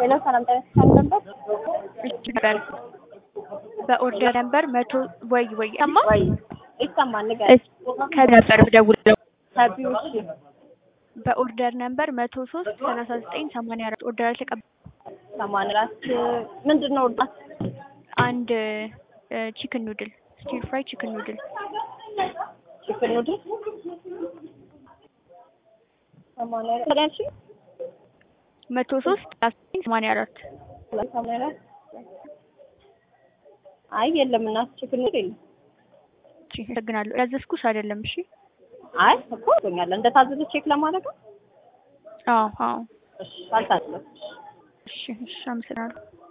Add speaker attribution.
Speaker 1: ሌላው ሰላም ጤና ይስጥልኝ ነበር
Speaker 2: ነበር በኦርደር ነበር መቶ ወይ ወይ ሰማ
Speaker 1: ወይ ይሰማል ንገረኝ።
Speaker 2: ከነበር ብደውለው
Speaker 1: ከቢው እሺ
Speaker 2: በኦርደር ነበር መቶ ሶስት ሰላሳ ዘጠኝ ሰማንያ አራት ኦርደር አልተቀበ
Speaker 1: ሰማንያ አራት ምንድን ነው እርዳት
Speaker 2: አንድ ቺክን ኑድል ስቲር ፍራይ ቺክን ኑድል
Speaker 1: ቺክን ኑድል ሰማንያ አራት ያልሽ
Speaker 2: መቶ ሶስት ሰላሳ ዘጠኝ ሰማንያ አራት
Speaker 1: ሰማንያ አራት አይ የለም እናት ቺክን ኑድል የለም።
Speaker 2: እሺ አመሰግናለሁ ያዘዝኩሽ አይደለም እሺ
Speaker 1: አይ እኮ ቶኛል እንደታዘዘ ቼክ ለማድረግ ነው።
Speaker 2: አዎ አዎ
Speaker 1: እሺ አልታዘዘም።
Speaker 2: እሺ እሺ አመሰግናለሁ